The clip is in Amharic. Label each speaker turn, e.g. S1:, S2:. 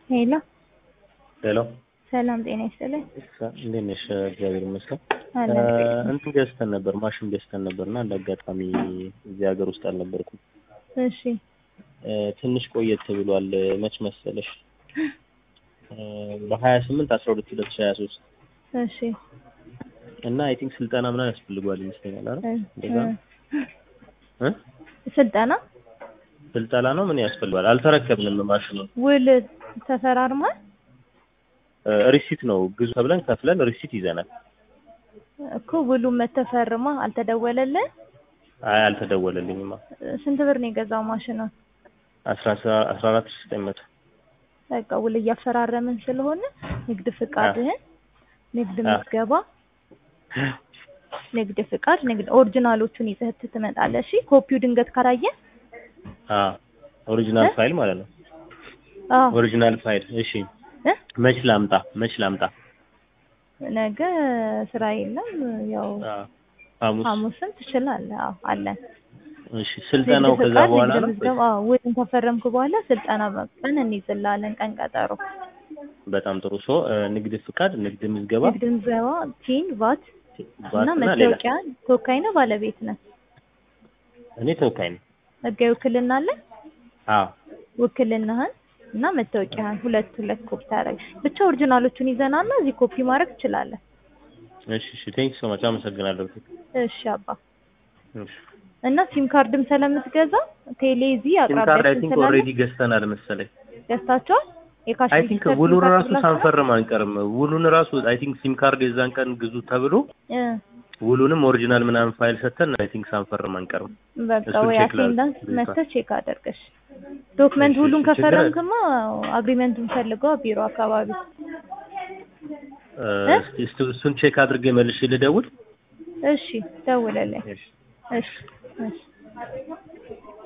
S1: ሄሎ
S2: ሄሎ
S1: ሰላም ጤና ይስጥልኝ።
S2: እንዴት ነሽ? እግዚአብሔር ይመስገን።
S1: አለን
S2: እንትን ገዝተን ነበር፣ ማሽን ገዝተን ነበር እና እንደ አጋጣሚ እዚህ ሀገር ውስጥ አልነበርኩም።
S1: እሺ
S2: እ፣ ትንሽ ቆየት ብሏል። መች መሰለሽ? በሀያ ስምንት አስራ ሁለት ሁለት ሺህ ሀያ ሶስት
S1: እሺ
S2: እና አይ ቲንክ ስልጠና ምናምን ያስፈልገዋል ይመስለኛል። አይደል?
S1: እ፣
S2: እንደዛ ነው? እ?
S1: ስልጠና
S2: ስልጠና ነው ምን ያስፈልገዋል? አልተረከብንም ማሽኑን።
S1: ውል ተፈራርሟል
S2: እ፣ ሪሲት ነው ግዙ ተብለን ከፍለን ሪሲት ይዘናል።
S1: እኮ ውሉን መተፈርማ አልተደወለልን።
S2: አይ አልተደወለልኝማ።
S1: ስንት ብር ነው የገዛው ማሽኑን?
S2: አስራ አስራ አራት ሺህ ዘጠኝ መቶ
S1: በቃ ውል እያፈራረምን ስለሆነ ንግድ ፍቃድህን፣ ንግድ
S2: አ።
S1: ምዝገባ፣ ንግድ ፍቃድ፣ ንግድ ኦሪጂናሎቹን ይዘህ ትመጣለህ። እሺ ኮፒው ድንገት ካላየ
S2: አ ኦሪጂናል
S1: እ?
S2: ፋይል ማለት ነው።
S1: አዎ
S2: ኦሪጂናል ፋይል እሺ።
S1: እ?
S2: መች ላምጣ? መች ላምጣ?
S1: ነገ ስራ የለም። ያው
S2: አ ሐሙስ።
S1: ሐሙስም ትችላለህ። አዎ አለን።
S2: እሺ ስልጠናው
S1: ንግድ
S2: ከዛ
S1: ፍቃድ፣
S2: በኋላ
S1: ንግድ
S2: ነው?
S1: ምዝገባ፣ አዎ ውልን ከፈረምክ በኋላ ስልጠና ቀን እንይዝልሃለን፣ ቀን ቀጠሮ።
S2: በጣም ጥሩ። ሶ ንግድ ፍቃድ፣ ንግድ ምዝገባ፣
S1: ንግድ ምዝገባ፣ ቲን፣ ቫት እና
S2: ቫትና ሌላ።
S1: መታወቂያ። ተወካይ ነው ባለቤት ነህ?
S2: እኔ ተወካይ ነኝ።
S1: ህጋዊ ውክልና አለ?
S2: አዎ
S1: ውክልናህን እና መታወቂያህን ሁለት ሁለት ኮፒ ታደርግ። ብቻ ኦሪጂናሎቹን ይዘናና እዚህ ኮፒ ማድረግ ትችላለህ።
S2: እሺ እሺ። ቴንክ ሶ ማች አመሰግናለሁ።
S1: እሺ አባ
S2: እሺ።
S1: እና ሲም ካርድም ስለምትገዛ ቴሌ እዚህ
S2: ሲም ካርድ አይ
S1: አቅራቢያችን
S2: ቲንክ
S1: ስላለ
S2: ኦልሬዲ ገዝተናል መሰለኝ።
S1: ገዝታችኋል? የካሽ
S2: አይ ቲንክ
S1: ሬጂስተር
S2: ውሉን
S1: ሲም
S2: ራሱ
S1: ካርድ
S2: ሳንፈርም አንቀርም። ውሉን ራሱ አይ ቲንክ ሲም ካርድ የዛን ቀን ግዙ ተብሎ
S1: እ
S2: ውሉንም ኦሪጂናል ምናምን ፋይል ሰተን አይ ቲንክ ሳንፈርም አንቀርም።
S1: በቃ
S2: እሱን
S1: ወይ
S2: ቼክ ላድርግ።
S1: አቴንዳንስ
S2: ቤቷ።
S1: መተህ ቼክ አደርገሽ ዶክመንት
S2: እሺ፣
S1: ሁሉን
S2: እሺ፣ ችግር
S1: ከፈረምክማ አግሪመንቱን ፈልገው ቢሮ አካባቢ
S2: እ፣
S1: እ?
S2: እስቲ እስቲ እሱን ቼክ አድርጌ መልሼ ልደውል።
S1: እሺ ደውለልኝ
S2: እሺ።
S1: እሺ እሺ